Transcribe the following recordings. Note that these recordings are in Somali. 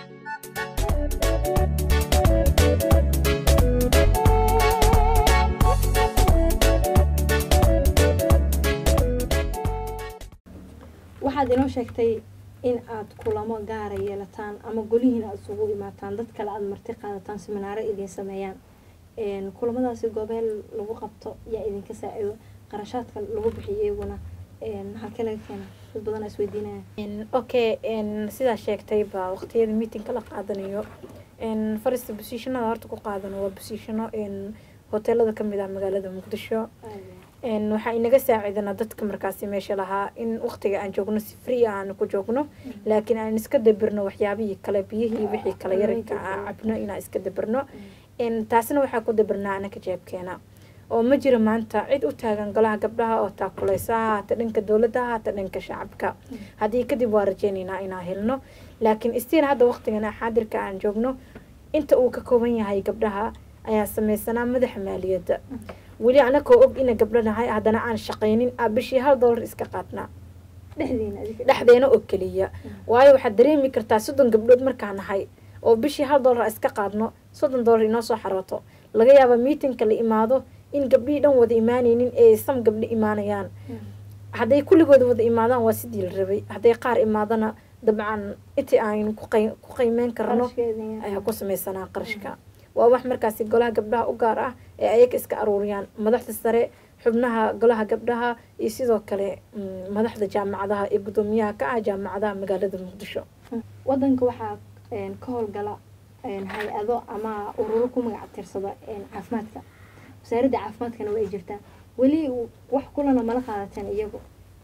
waxaad inoo sheegtay in aad kulamo gaara yeelataan ama golihiin aad isugu imaataan dad kale aada marti qaadataan siminaaro idin sameeyaan kulamadaasi goobeel lagu qabto yaa idinka saa-ido qarashaadka lagu bixiyo iyaguna halkee laga keena dad badan aa isweydiinaya okay sidaa sheegtay baa waqtiyada meetingka la qaadanayo farista bositionada horta ku qaadano waa bositiono hoteelada kamid ah magaalada muqdisho waxaa inaga saaciidana dadka markaasi meesha lahaa in waqtiga aan joogno si free ah aan ku joogno laakiin aan iska dabirno waxyaabihii kale biyihii wixii kale yaranka aan cabno inaan iska dabirno taasna waxaa ku dabirnaa anaka jeebkeena oo ma jiro maanta cid u taagan golaha gabdhaha oo taakuleysa ha haata dhanka dowladda ha haata dhanka shacabka haddii kadib waa rajeynaynaa inaan helno laakiin stiil hadda waqtigan xaadirka aan joogno inta uu ka kooban yahay gabdhaha ayaa sameysanaa madaxa maaliyadda weli anakoo og ina gabdho nahay haddana aan shaqaynin aa bishii hal dollar iska qaadnaa dhexdeena oo keliya waayo waxaad dareemi kartaa soddon gabdhood markaa nahay oo bishii hal dollar iska qaadno soddon dollar inoo soo xarooto laga yaaba meetingka la imaado in gabdhihii dhan wada imaanaynin ee sam gabdho imaanayaan hadday kulligooda wada imaadaan waa sidii la rabay hadday qaar imaadana dabcan intii aan ku qiimeyn karno ayaa ku sameysanaa qarashka waa wax markaasi golaha gabdhaha u gaar ah ee ayaga iska aruuriyaan madaxda sare xubnaha golaha gabdhaha iyo sidoo kale madaxda jaamacadaha iyo guddoomiyaha ka ah jaamacadaha magaalada muqdisho wadanka waxaa ka howlgala hay-ado ama ururo ku magac tirsada caafimaadka wasaaradda caafimaadkana waa ay jirtaa weli wax kulana mala qaadateen iyagu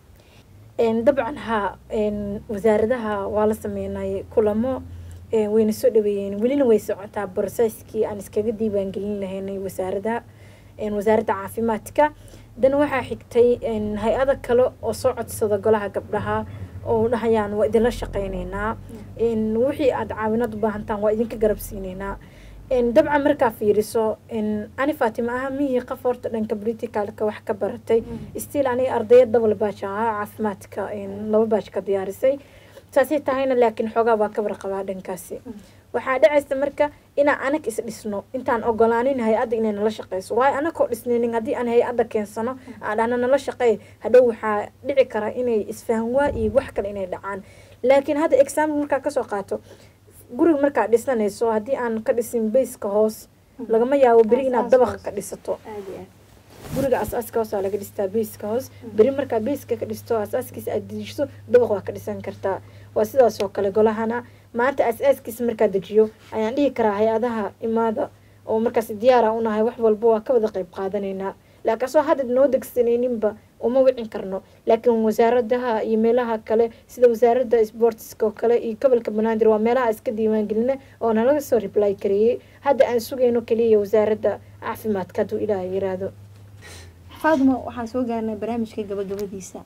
dabcan haa wasaaradaha waa la sameynay kulamo wayna soo dhaweeyeen welina way socotaa broseskii aan iskaga diiwaangelin lahaynay wasaarada wasaaradda caafimaadka dan waxaa xigtay hay-ada kale oo soo codsada golaha gabdhaha oo dhahayaan waa idinla shaqeyneynaa wixii aada caawinaad u baahantaan waa idinka garab siineynaa dabcan markaa fiiriso ani fatima aha mihii qof horta dhanka politicalka wax ka baratay stiil aniga ardaya double baaj ahaa caafimaadka laba baaj ka diyaarisay saasay tahayna laakiin xoogaa waa ka warqabaa dhankaasi waxaa dhacaysa marka inaan anag is dhisno intaan ogolaanin hay-adda inay nala shaqeyso waayo anakoo dhisnaynin haddii aan hay-adda keensano aan dhahna nala shaqeey hadhow waxaa dhici kara inay isfahanwaa iyo wax kale inay dhacaan laakiin hadda example markaa kasoo qaato guriga markaa dhisanayso haddii aan ka dhisin bayska hoos lagama yaabo beri inaad dabaq ka dhisato guriga asaaska hoos waa laga dhistaa bayska hoos beri markaa bayska ka dhisto asaaskiisa aad dejiso dabaq waa ka dhisan kartaa waa sidaas oo kale golahana maanta asaaskiisa markaa dejiyo ayaan dhihi karaa hay-adaha imaada oo markaas diyaara unahay wax walba waa ka wada qeyb qaadanaynaa laakiin asoo hadda noo degsanayninba uma wicin karno laakiin wasaaradaha iyo meelaha kale sida wasaaradda sportska oo kale iyo gobolka banaadir waa meelaha iska diiwaangelina oo nalaga soo reply kareeyey hadda aan sugayno keliya wasaaradda caafimaadka hadduu ilaaha yiraahdo faaduma waxaan soo gaarnay barnaamijka gabagabadiisa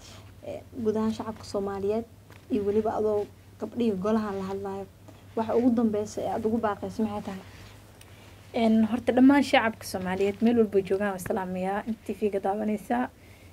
guud ahaan shacabka soomaaliyeed iyo weliba adoo gabdhihii golaha la hadlayo waxa ugu dambeysa ee aada ugu baaqeyso maxay tahay horta dhammaan shacabka soomaaliyeed meel walba joogaan islaamiyaa in t v-ga daawaneysaa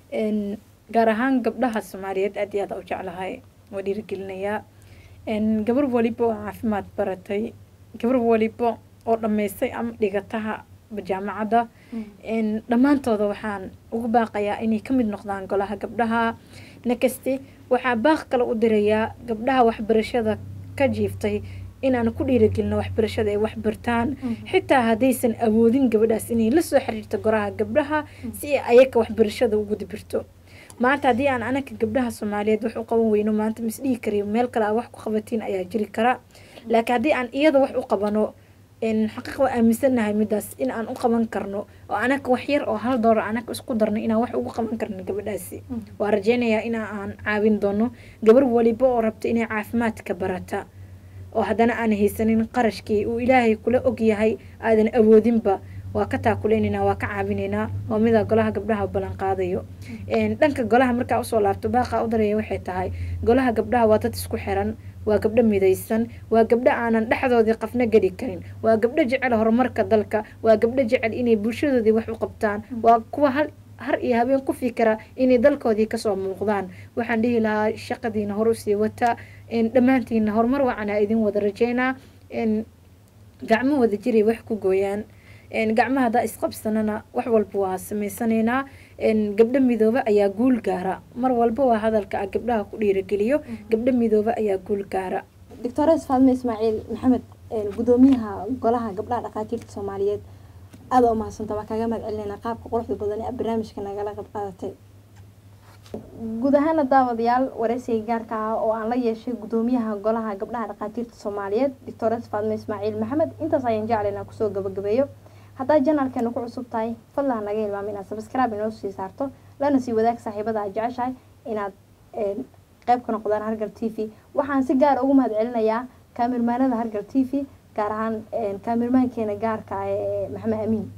gaar ahaan gabdhaha soomaaliyeed aad iyo aad u jeclahay waa dhiirigelinayaa gabar waliba oo caafimaad baratay gabar waliba oo dhameystay ama dhigataha jaamacadda dhammaantooda waxaan ugu baaqayaa inay ka mid noqdaan golaha gabdhaha nakasti waxaa baaq kale u dirayaa gabdhaha waxbarashada ka jiiftay inaan ku dhiiragelino waxbarashada ay waxbartaan xitaa haddaysan awoodin gabadhaas inay la soo xiriirto goraha gabdhaha si ay ayaga waxbarashada ugu dibirto maanta haddii aan anaka gabdhaha soomaaliyeed wax u qaban weyno maanta misdhihi kariyo meel kale aa wax ku qabatiin ayaa jiri kara laakiin haddii aan iyada wax u qabano xaqiiq waa aaminsanahay midaas in aan u qaban karno oo anaga wax yar oo hal doolar anaga isku darno inaan wax ugu qaban karno gabadhaasi waa rajeynayaa in aan caawin doono gabar waliba oo rabto inay caafimaadka barata oo haddana aan haysanin qarashkii uu ilaahay kula ogyahay aadan awoodinba waa ka taakuleynayna waa ka caawinaynaa waa midaa golaha gabdhaha ballan qaadayo dhanka golaha markaa usoo laabto baaqa u daraya waxay tahay golaha gabdhaha waa dad isku xiran waa gabdho midaysan waa gabdho aanan dhexdoodii qafna geli karin waa gabdho jecel horumarka dalka waa gabdho jecel inay bulshadoodii wax u qabtaan waa kuwa hal har iyo habeen ku fikira inay dalkoodii kasoo muuqdaan waxaan dhihi lahaa shaqadiina hor usii wata dhammaantiina horumar wacanaa idin wada rajeynaa gacmo wada jiray wax ku gooyaan gacmaha haddaa isqabsanana wax walba waa sameysanaynaa gabdho midoobe ayaa guul gaara mar walba waa hadalka ah gabdhaha ku dhiirageliyo gabdho midoobe ayaa guul gaara doctores faadme ismaaciil maxamed gudoomiyaha golaha gabdhaha dhakhaatiirta soomaaliyeed aada u mahadsanta waa kaaga mahad celinayna qaabka quruxda badan ee barnaamijka nagala qayb qaadatay guud ahaana daawadayaal wareysiga gaarka ah oo aan la yeeshay gudoomiyaha golaha gabdhaha dhakhaatiirta soomaaliyeed doctores faadme ismaaciil maxamed intaas ayaan jecla inaan kusoo gabagabeeyo haddaa janaalkeena ku cusub tahay fadlan naga hilmaamo inaad sabscribe inoo sii saarto lana sii wadaag saaxiibada aad jeceshahay inaad qeyb ka noqdaan hargal t v waxaan si gaar ugu mahad celinayaa kaamirmaanada hargal t v gaar ahaan kaamirmaankeena gaarka ah ee maxamed amiin